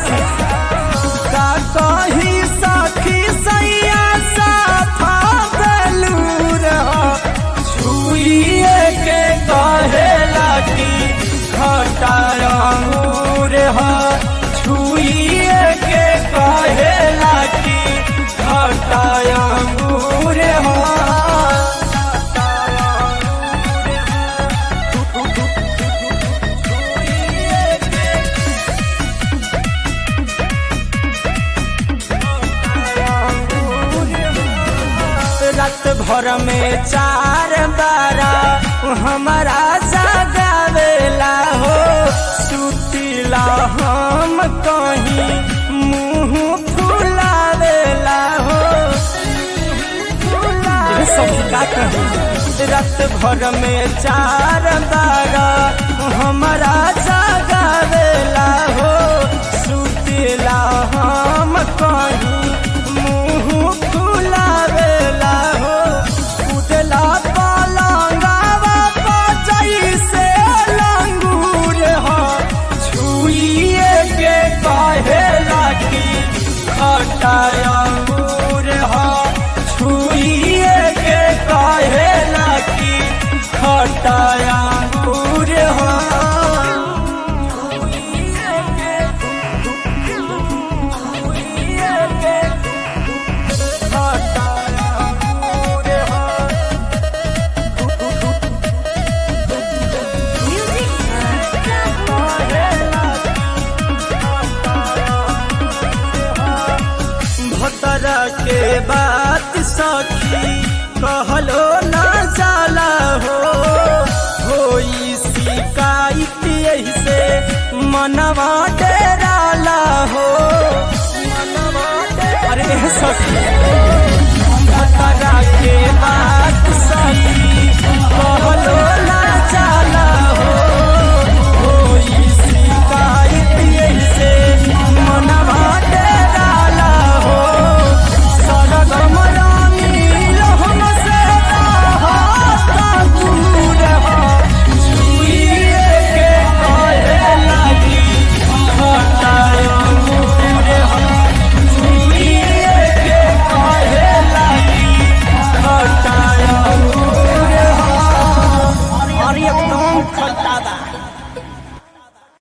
सखी का कही सखी सैया साफा बेलूर छुइए के कहेला की खटाया अंगूर ह छुइए के कहेला की खटाया अंगूर ह रात भर में चार बारा हमारा जगावेला हो सुतीला हम कहीं मुंह फुलावेला हो ये सब का कही रात भर में चार बारा हमारा जगावेला हो सुतीला हम कहीं मुंह फुलावेला हो उदला पलंगावा बजई से लंगूर हो छुइए के कहेला की खटाया अंगूर हो छुइए के कहेला की खटाया अंगूर हो खटाया अंगूर हो भतरा के बात सखी कहलो ना जाला हो होई शिकायत यही से मनवा डेरा